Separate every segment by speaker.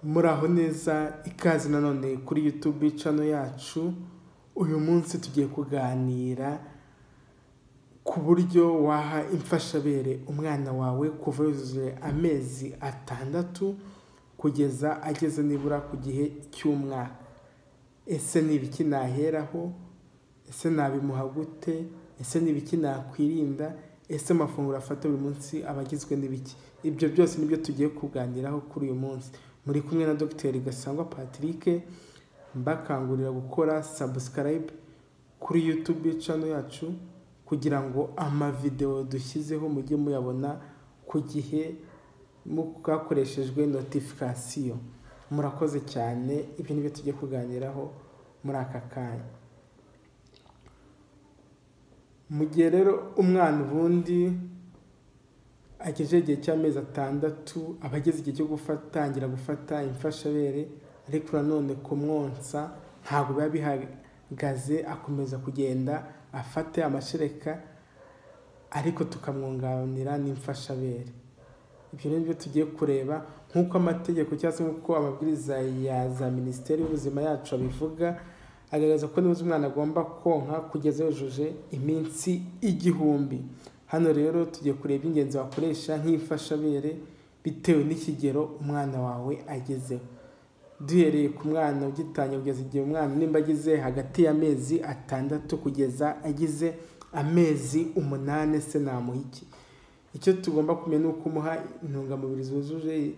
Speaker 1: Muraho neza ikaze nanone kuri YouTube channel yacu, uyu munsi tugiye kuganira ku buryo waha imfashabere umwana wawe kuva yujuje amezi atandatu kugeza ageze nibura ku gihe cy'umwaka. Ese ni ibiki naheraho? Ese nabimuha gute? Ese ni ibiki nakwirinda? Ese amafunguro afata buri munsi aba agizwe n'ibiki? Ibyo byose nibyo tugiye kuganiraho kuri uyu munsi. Muri kumwe na Dr Gasangwa Patrick, mbakangurira gukora subscribe kuri YouTube channel yacu kugira ngo amavideo dushyizeho mujye muyabona ku gihe bwakoreshejwe notification. Murakoze cyane, ibi nibyo tugiye kuganiraho muri aka kanya. Mu gihe rero umwana ubundi agejeje igihe cy'amezi atandatu, aba ageze igihe cyo gutangira gufata imfashabere ariko nanone kumwonsa ntabwo biba bihagaze, akomeza kugenda afata amashereka ariko tukamwunganira n'imfashabere. Ibyo ni byo tugiye kureba nk'uko amategeko cyangwa se nk'uko amabwiriza ya za Minisiteri y'Ubuzima yacu abivuga, agaragaza ko nibuze umwana agomba konka kugeza yujuje iminsi igihumbi. Hano rero tugiye kureba iby'ingenzi wakoresha nk'imfashabere bitewe n'ikigero umwana wawe agezeho. Duhereye ku mwana ugitangira kugeza igihe umwana nimba agize hagati y'amezi atandatu kugeza agize amezi umunani se namuha iki? Icyo tugomba kumenya ni uko umuha intungamubiri zujuje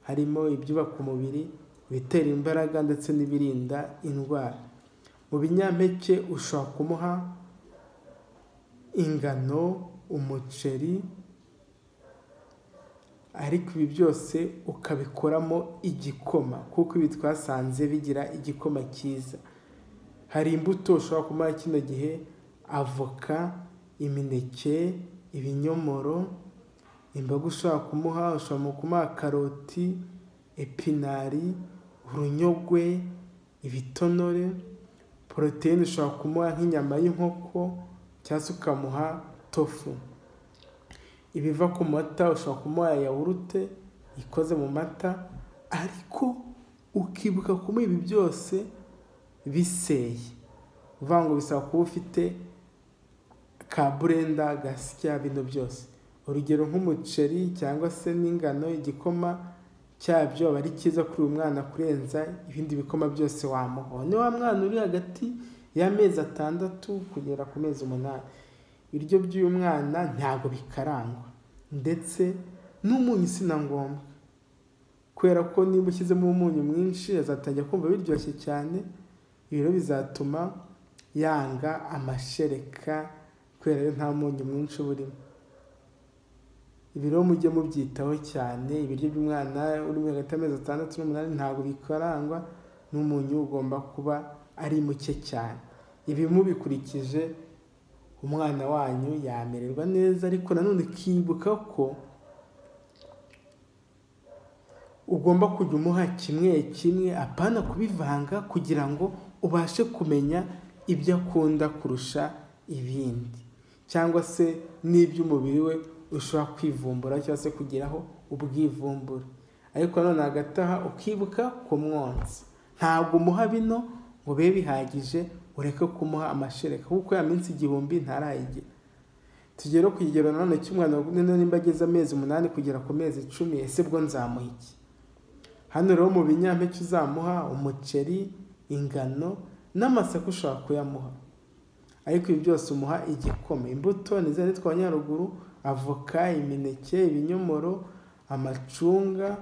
Speaker 1: harimo ibyubaka umubiri, ibitera imbaraga ndetse n'ibirinda indwara. Mu binyampeke ushobora kumuha ingano, umuceri ariko ibi byose ukabikoramo igikoma kuko ibi twasanze bigira igikoma cyiza. Hari imbuto ushobora kumuha kino gihe, avoka, imineke, ibinyomoro, imboga ushobora kumuha, ushobora kumuha karoti, epinari, urunyogwe, ibitonore, poroteyine ushobora kumuha nk'inyama y'inkoko cyangwa se ukamuha tofu. Ibiva ku mata ushobora kumuha yawurute ikoze mu mata ariko ukibuka kumuha ibi byose biseye. Ni ukuvuga ngo bisaba kuba ufite ka burenda gasya bino byose. Urugero nk'umuceri cyangwa se n'ingano, igikoma cyabyo aba ari cyiza kuri uyu mwana kurenza ibindi bikoma byose wamuha. Ni wa mwana uri hagati y'amezi atandatu kugera ku mezi umunani. Ibiryo by'uyu mwana ntabwo bikarangwa ndetse n'umunyu si na ngombwa kubera ko niba ushyizemo umunyu mwinshi azatangira kumva biryoshye cyane, ibyo bizatuma yanga amashereka kubera ko nta munyu mwinshi uba urimo. Ibi rero mujye mubyitaho cyane, ibiryo by'umwana uri hagati y'amezi atandatu n'umunani ntabwo bikarangwa n'umunyu ugomba kuba ari muke cyane. Ibi mubikurikije umwana wanyu yamererwa neza ariko nanone ukibuka ko ugomba kujya umuha kimwe kimwe apana kubivanga kugira ngo ubashe kumenya ibyo akunda kurusha ibindi cyangwa se n'iby'umubiri we ushobora kwivumbura cyangwa se kugeraho ubwivumbure ariko nanone hagati aha ukibuka ku mwonsi ntabwo umuha bino ngo bibe bihagije ureke kumuha amashereka kuko ya minsi igihumbi ntarayigira. Tugere ku kigero nanone cy'umwana nimba ageze amezi umunani kugera ku mezi icumi ese bwo nzamuha iki? Hano rero mu binyampeke uzamuha umuceri, ingano n'amasaka ushobora kuyamuha ariko ibi byose umuha igikoma. Imbuto ni zari twabonye haruguru, avoka, imineke, ibinyomoro, amacunga,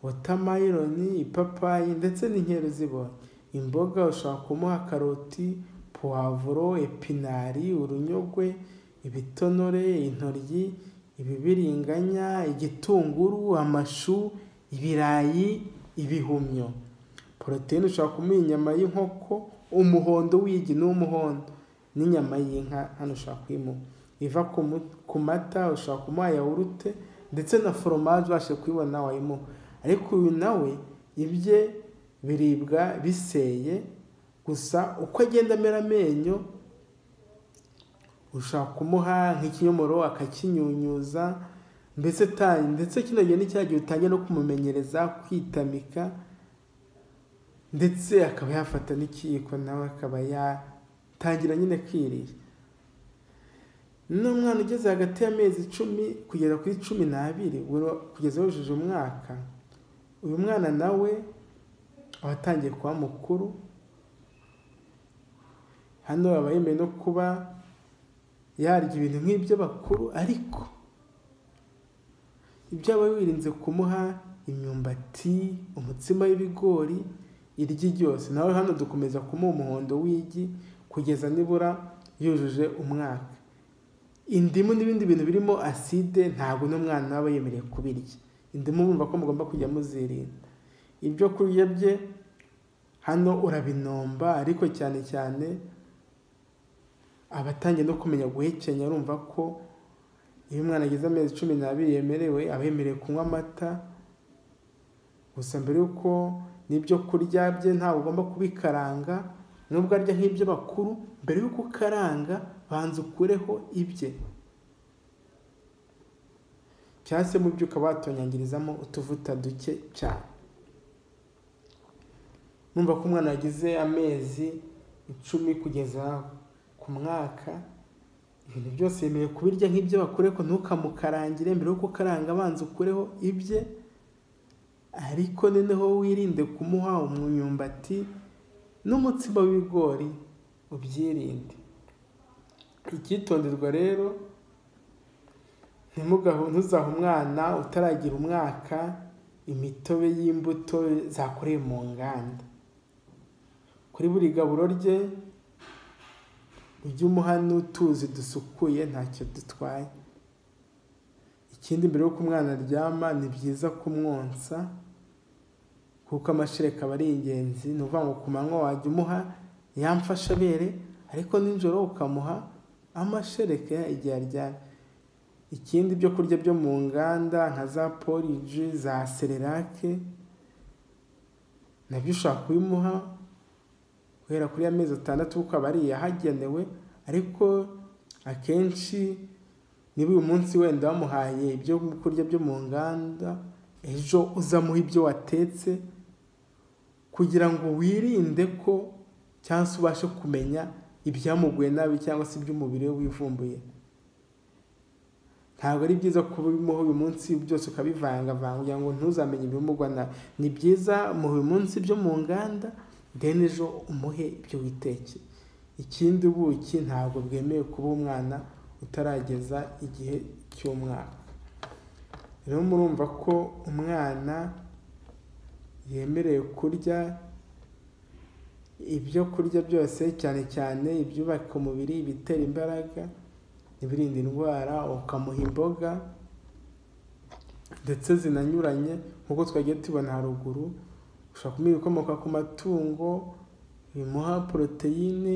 Speaker 1: wotameroni, ipapayi ndetse n'inkeri uzibonye. Imboga ushobora kumuha karoti, puwavuro, epinari, urunyogwe, ibitonore, intoryi, ibibiriganya, igitunguru, amashu, ibirayi, ibihumyo. Poroteyine ushobora kumuha inyama y'inkoko, umuhondo w'igi ni uw'umuhondo n'inyama y'inka hano ushobora kuyimuha. Iva ku mata ushobora kumuha yawurute ndetse na foromaje ubashije kuyibona wayimuha ariko uyu nawe ibye biribwa biseye gusa uko agenda amera amenyo ushobora kumuha nk'ikinyomoro akakinyunyuza mbese ndetse kino gihe ni cya gihe utangiye no kumumenyereza kwitamika ndetse akaba yafata n'ikiyiko nawe akaba yatangira nyine kwirira n'umwana ugeze hagati y'amezi icumi kugera kuri cumi n'abiri kugeza yujuje umwaka uyu mwana nawe aba atangiye kuba mukuru hano aba yemewe no kuba yarya ibintu nk'ibyo bakuru ariko ibyo aba wirinze kumuha imyumbati umutsima w'ibigori iryi ryose nawe hano dukomeza kumuha umuhondo w'igi kugeza nibura yujuje umwaka indimu n'ibindi bintu birimo aside ntabwo n'umwana aba yemerewe kubirya indimu bumva ko mugomba kujya muzirinda ibyo kurya bye hano urabinomba ariko cyane cyane abatangiye no kumenya guhekenya urumva ko iyo umwana ageze amezi cumi n'abiri yemerewe aba yemerewe kunywa amata gusa mbere y'uko n'ibyo kurya bye ntabwo ugomba kubikaranga nubwo arya nk'ibyo bakuru mbere y'uko ukaranga banza ukureho ibye cyangwa se mu byo ukaba watonyangirizamo utuvuta duke cyane numva ko umwana yagize amezi icumi kugeza ku mwaka ibintu byose yemewe kubirya nk'ibyo bakure ko ntukamukarangire mbere yuko ukaranga abanza ukureho ibye ariko noneho wirinde kumuha umwumbati n'umutsima w'ibigori ubyirinde icyitonderwa rero ntuzahe umwana utaragira umwaka imitobe y'imbuto zakorewe mu nganda kuri buri gaburo rye ujye umuha n'utuzi dusukuye ntacyo dutwaye ikindi mbere y'uko umwana aryama ni byiza kumwonsa kuko amashereka aba ari ingenzi ni ukuvuga ngo ku manywa wajya umuha yamfashabere ariko nijoro ukamuha amashereka igihe aryamye ikindi byo kurya byo mu nganda nka za poriji za sererake nabyo ushobora kubimuha guhera kuri amezi atandatu kuko aba ari iyahagenewe ariko akenshi niba uyu munsi wenda wamuhaye ibyo kurya byo mu nganda ejo uzamuha ibyo watetse kugira ngo wirinde ko cyangwa se ubashe kumenya ibyamuguye nabi cyangwa se iby'umubiri we wivumbuye ntabwo ari byiza kubimuha uyu munsi byose ukabivangavanga kugira ngo ntuzamenye ibimugwa nabi ni byiza mu uyu munsi byo mu nganda deni ejo umuhe ibyo witeke ikindi ubuki ntabwo bwemewe kuba umwana utarageza igihe cy'umwaka rero murumva ko umwana yemerewe kurya ibyo kurya byose cyane cyane ibyubaka umubiri ibitera imbaraga ibirinda indwara ukamuha imboga ndetse zinanyuranye nk'uko twagiye tubona haruguru ushobora kumuha ibikomoka ku matungo bimuha poroteyine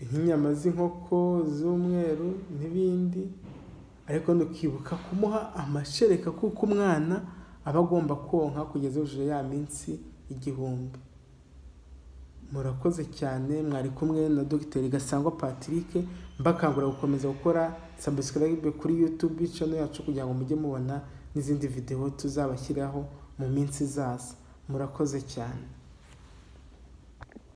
Speaker 1: nk'inyama z'inkoko z'umweru n'ibindi ariko ntukibuka kumuha amashereka kuko umwana aba agomba konka kugeza hejuru ya minsi igihumbi murakoze cyane mwari kumwe na dogiteri gasangwa patrick mbakangurira gukomeza gukora sabusikarayibe kuri yutube cano yacu kugira ngo mujye mubona n'izindi videwo tuzabashyiraho mu minsi izaza murakoze cyane